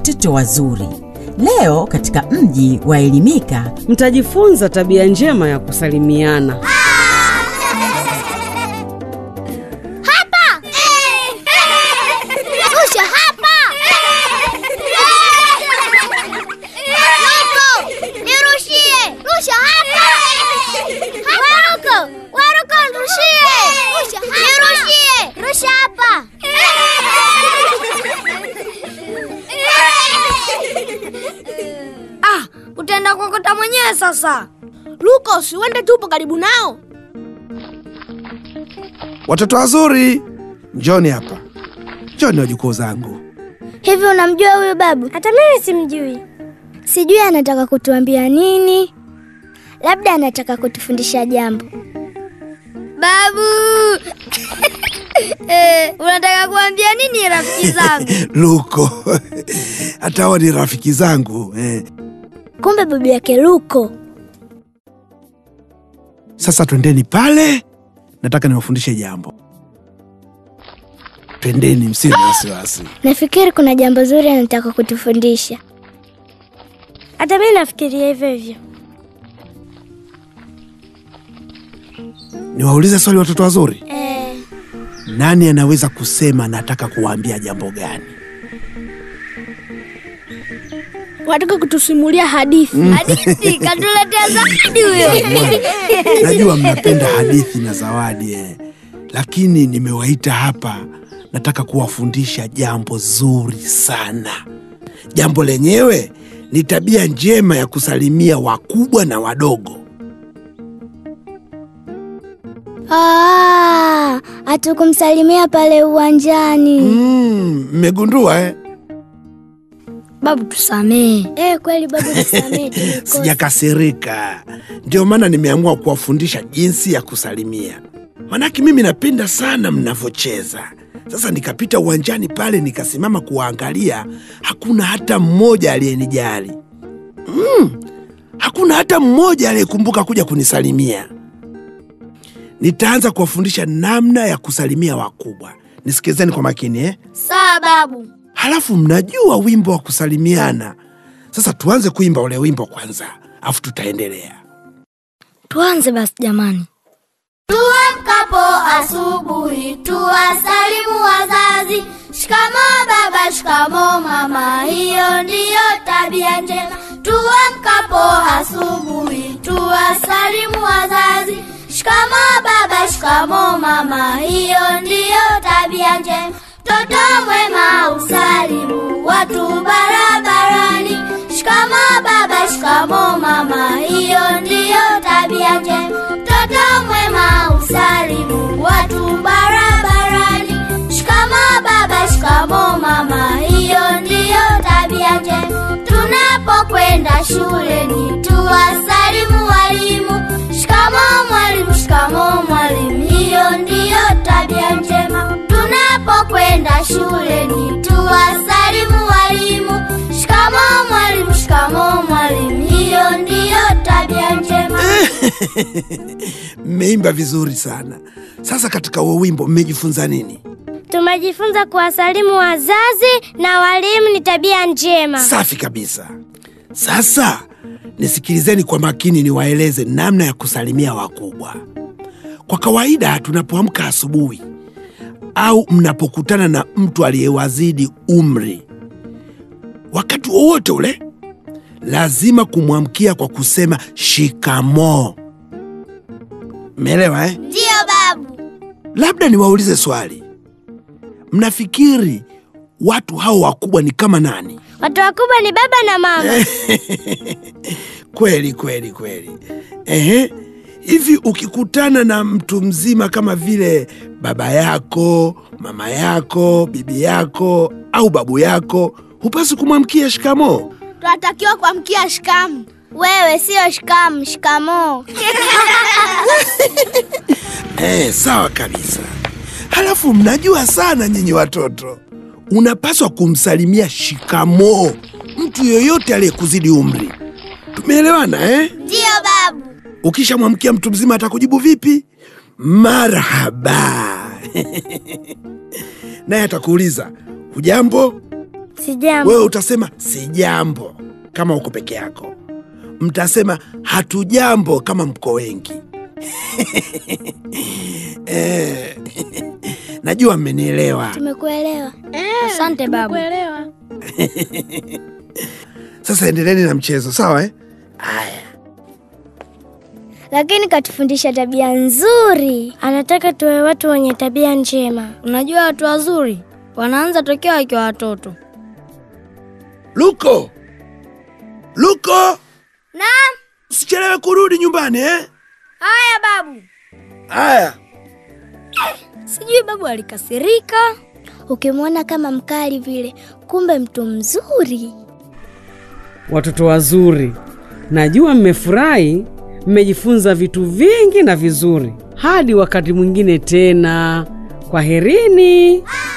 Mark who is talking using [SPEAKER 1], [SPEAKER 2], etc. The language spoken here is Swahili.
[SPEAKER 1] watoto wazuri. Leo katika mji wa Elimika
[SPEAKER 2] Mtajifunza tabia njema ya kusalimiana.
[SPEAKER 3] Hapa! Rusha hapa! Luko, nirushie! Rusha hapa! Waruko, Waruko, nirushie! Rusha hapa! Nirushie! Rusha hapa! Ah, utaenda kuokota mwenyewe sasa. Luko, siwende tupo karibu nao.
[SPEAKER 4] Watoto wazuri, njoni hapa, njoni wajukuu zangu.
[SPEAKER 3] Hivi unamjua huyu babu? Hata mimi simjui. Sijui anataka kutuambia nini. Labda anataka kutufundisha jambo. Babu! eh, unataka kuambia nini rafiki zangu?
[SPEAKER 4] Luko, hata hawa ni rafiki zangu eh.
[SPEAKER 3] Kumbe babu yake Luko.
[SPEAKER 4] Sasa twendeni pale, nataka niwafundishe jambo. Twendeni, msiwe na wasiwasi.
[SPEAKER 3] Nafikiri kuna jambo zuri anataka kutufundisha. Hata mimi nafikiria hivyo hivyo.
[SPEAKER 4] Niwaulize swali watoto wazuri,
[SPEAKER 3] Eh,
[SPEAKER 4] nani anaweza kusema nataka kuwaambia jambo gani?
[SPEAKER 3] wataka kutusimulia hadithi. Hadithi katuletea zawadi huyo.
[SPEAKER 4] Najua mnapenda hadithi na zawadi eh. Lakini nimewaita hapa, nataka kuwafundisha jambo zuri sana. Jambo lenyewe ni tabia njema ya kusalimia wakubwa na wadogo.
[SPEAKER 3] Ah, hatukumsalimia pale uwanjani.
[SPEAKER 4] Mm, mmegundua eh?
[SPEAKER 3] Babu tusamee. Eh, kweli babu tusamee. tulikosa.
[SPEAKER 4] Sijakasirika, ndio maana nimeamua kuwafundisha jinsi ya kusalimia. Manake mimi napenda sana mnavyocheza. Sasa nikapita uwanjani pale, nikasimama kuwaangalia, hakuna hata mmoja aliyenijali. Mm, hakuna hata mmoja aliyekumbuka kuja kunisalimia. Nitaanza kuwafundisha namna ya kusalimia wakubwa. Nisikilizeni kwa makini eh?
[SPEAKER 3] Sawa babu.
[SPEAKER 4] Halafu mnajua wimbo wa kusalimiana. Sasa tuanze kuimba ule wimbo kwanza, afu tutaendelea.
[SPEAKER 3] Tuanze basi jamani. Tuamkapo asubuhi tuwasalimu wazazi, shikamoo baba, shikamoo mama, hiyo ndiyo tabia njema. Tuamkapo asubuhi tuwasalimu wazazi, shikamoo baba, shikamoo mama, hiyo ndiyo tabia njema. Mtoto mwema usalimu watu barabarani, shikamoo baba, shikamoo mama, hiyo ndiyo tabia njema. Mtoto mwema usalimu watu barabarani, shikamoo baba, shikamoo mama, hiyo ndiyo tabia njema. Tunapokwenda shuleni tuwasalimu walimu, shikamoo mwalimu, shikamoo mwalimu, hiyo ndiyo tabia njema. Tunapokwenda shuleni tuwasalimu walimu, shikamoo mwalimu, shikamoo mwalimu, hiyo ndiyo tabia njema.
[SPEAKER 4] Mmeimba vizuri sana. Sasa katika huo wimbo mmejifunza nini?
[SPEAKER 3] Tumejifunza kuwasalimu wazazi na walimu ni tabia njema.
[SPEAKER 4] Safi kabisa. Sasa nisikilizeni kwa makini, niwaeleze namna ya kusalimia wakubwa. Kwa kawaida, tunapoamka asubuhi au mnapokutana na mtu aliyewazidi umri, wakati wowote ule, lazima kumwamkia kwa kusema shikamoo. Mmeelewa eh?
[SPEAKER 3] Ndiyo babu.
[SPEAKER 4] Labda niwaulize swali, mnafikiri watu hao wakubwa ni kama nani?
[SPEAKER 3] Watu wakubwa ni baba na mama.
[SPEAKER 4] Kweli kweli kweli. Ehe, hivi ukikutana na mtu mzima kama vile baba yako, mama yako, bibi yako au babu yako, hupasi kumwamkia shikamoo?
[SPEAKER 3] Tunatakiwa kuamkia shikamu. Wewe sio shikamu, shikamoo.
[SPEAKER 4] Eh, sawa kabisa. Halafu mnajua sana nyinyi watoto, unapaswa kumsalimia shikamoo mtu yoyote aliyekuzidi umri. Tumeelewana eh?
[SPEAKER 3] Ndiyo babu.
[SPEAKER 4] Ukishamwamkia mtu mzima atakujibu vipi? Marhaba. Naye atakuuliza hujambo,
[SPEAKER 3] Si jambo.
[SPEAKER 4] Wewe utasema si jambo kama uko peke yako, mtasema hatujambo kama mko wengi. Eh, najua mmenielewa.
[SPEAKER 3] Tumekuelewa. Asante babu.
[SPEAKER 4] Sasa endeleni na mchezo, sawa eh?
[SPEAKER 3] Lakini katufundisha tabia nzuri. Anataka tuwe watu wenye tabia njema.
[SPEAKER 5] Unajua watu wazuri wanaanza tokea wakiwa watoto.
[SPEAKER 4] Luko, Luko,
[SPEAKER 3] Naam.
[SPEAKER 4] usichelewe kurudi nyumbani eh?
[SPEAKER 5] Haya babu.
[SPEAKER 4] Haya,
[SPEAKER 5] Sijui babu alikasirika.
[SPEAKER 3] Ukimwona kama mkali vile, kumbe mtu mzuri.
[SPEAKER 2] Watoto wazuri, najua mmefurahi, mmejifunza vitu vingi na vizuri. Hadi wakati mwingine tena, kwaherini.